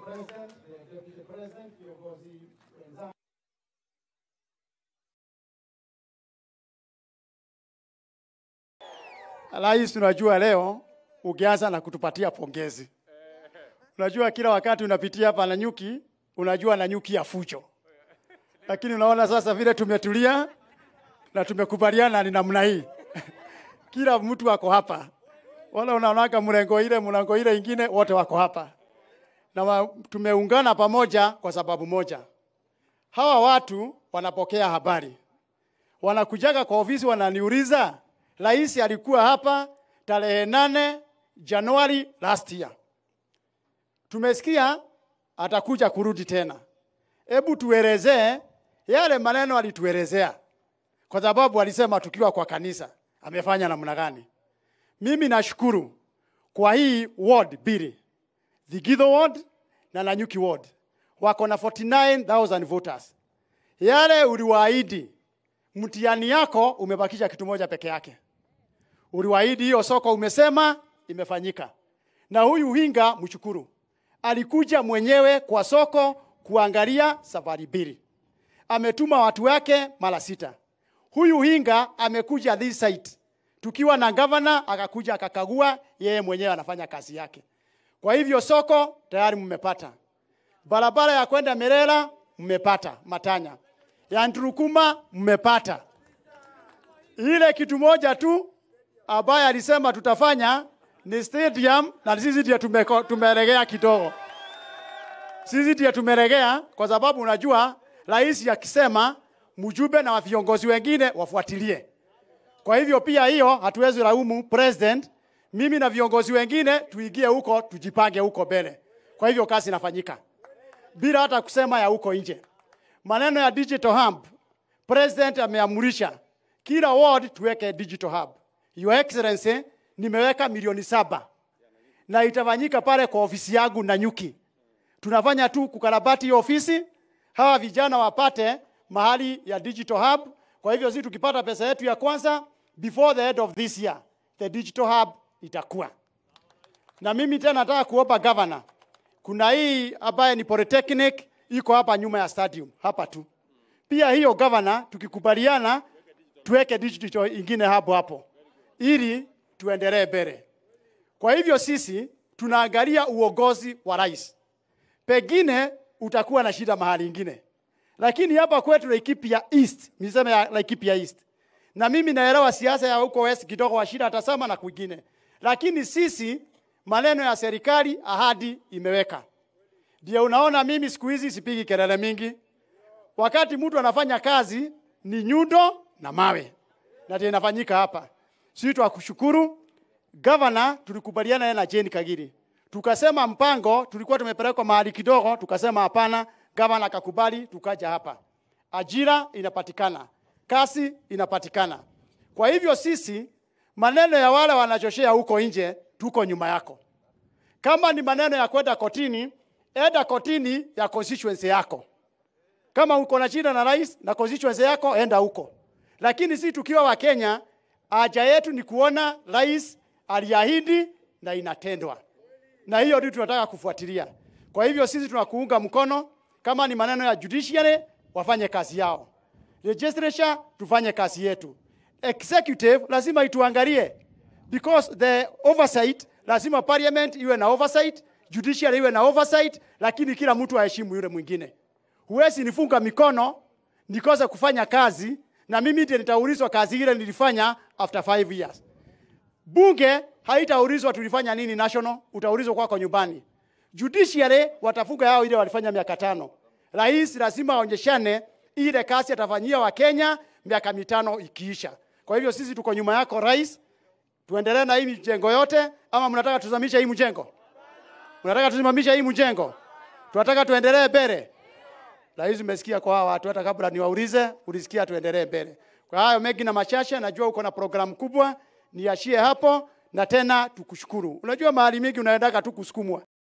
President, the Deputy President, viongozi wenzangu. Rais, tunajua leo ukianza na kutupatia pongezi. Unajua kila wakati unapitia hapa Nanyuki, unajua Nanyuki ya fujo, lakini unaona sasa vile tumetulia na tumekubaliana ni namna hii kila mtu wako hapa, wala unaonaka mrengo ile mrengo ile ingine, wote wako hapa na wa, tumeungana pamoja kwa sababu moja. Hawa watu wanapokea habari, wanakujaga kwa ofisi, wananiuliza rais alikuwa hapa tarehe nane Januari last year, tumesikia atakuja kurudi tena. Hebu tuelezee yale maneno alituelezea, kwa sababu alisema tukiwa kwa kanisa amefanya namna gani. Mimi nashukuru kwa hii ward mbili, Thigitho ward na Nanyuki ward wako na 49000 voters. Yale uliwaahidi, mtihani yako umebakisha kitu moja peke yake. Uliwaahidi hiyo soko, umesema imefanyika. Na huyu Hinga mshukuru, alikuja mwenyewe kwa soko kuangalia safari mbili, ametuma watu wake mara sita. Huyu Hinga amekuja this site tukiwa na gavana, akakuja akakagua, yeye mwenyewe anafanya kazi yake. Kwa hivyo soko tayari mmepata, barabara ya kwenda Merera mmepata, Matanya ya Nturukuma mmepata. Ile kitu moja tu ambaye alisema tutafanya ni stadium, na sisi ndio tumeko- tumeregea kidogo. Sisi ndio tumeregea kwa sababu unajua rais akisema mjumbe na viongozi wengine wafuatilie. Kwa hivyo pia hiyo hatuwezi laumu president, mimi na viongozi wengine tuingie huko, tujipange huko mbele. Kwa hivyo kazi inafanyika bila hata kusema ya huko nje. Maneno ya digital hub, president ameamurisha kila ward tuweke digital hub. Your Excellency, nimeweka milioni saba na itafanyika pale kwa ofisi yangu Nanyuki. Tunafanya tu kukarabati hiyo ofisi, hawa vijana wapate mahali ya digital hub. Kwa hivyo sisi tukipata pesa yetu ya kwanza before the end of this year, the digital hub itakuwa. Na mimi tena nataka kuomba governor, kuna hii ambaye ni polytechnic iko hapa nyuma ya stadium hapa tu. Pia hiyo governor, tukikubaliana tuweke digital ingine hapo hapo ili tuendelee mbele. Kwa hivyo sisi tunaangalia uongozi wa rais, pengine utakuwa na shida mahali ingine, lakini hapa kwetu Laikipia East, niseme ya Laikipia East, na mimi naelewa siasa ya huko West kidogo, Wachira atasema na kwingine, lakini sisi maneno ya serikali, ahadi imeweka. Ndio unaona mimi siku hizi sipigi kelele mingi. Wakati mtu anafanya kazi ni nyundo na mawe, na ndio inafanyika hapa. Sisi twakushukuru Gavana, tulikubaliana yeye na Jane Kagiri, tukasema mpango tulikuwa tumepelekwa mahali kidogo, tukasema hapana. Gavana akakubali, tukaja hapa, ajira inapatikana, kazi inapatikana. Kwa hivyo sisi, maneno ya wale wanachoshea huko nje, tuko nyuma yako. Kama ni maneno ya kwenda kotini, enda kotini ya constituency yako. Kama uko na shida na rais na constituency yako, enda huko. Lakini si tukiwa wa Kenya, haja yetu ni kuona rais aliahidi na inatendwa, na hiyo ndio tunataka kufuatilia. Kwa hivyo sisi tunakuunga mkono. Kama ni maneno ya judiciary, wafanye kazi yao, legislature tufanye kazi yetu, executive lazima ituangalie because the oversight, lazima parliament iwe na oversight, judiciary iwe na oversight, lakini kila mtu aheshimu yule mwingine. Huwezi nifunga mikono nikose kufanya kazi na mimi ndiye nitaulizwa kazi ile nilifanya after five years. Bunge haitaulizwa tulifanya nini national, utaulizwa kwako nyumbani. Judiciary watafunga yao ile walifanya miaka tano. Rais lazima aonyeshane ile kazi atafanyia wa Kenya miaka mitano ikiisha. Kwa hivyo sisi tuko nyuma yako rais, tuendelee na hii mjengo yote, ama mnataka tuzamishe hii mjengo? Mnataka tusimamishe hii mjengo? Tunataka tuendelee mbele. Rais, umesikia kwa hawa watu, hata kabla niwaulize, ulisikia tuendelee mbele. Kwa hayo mengi na machache, najua uko na programu kubwa, niachie hapo na tena tukushukuru. Unajua mahali mingi unaendaka tu kusukumwa.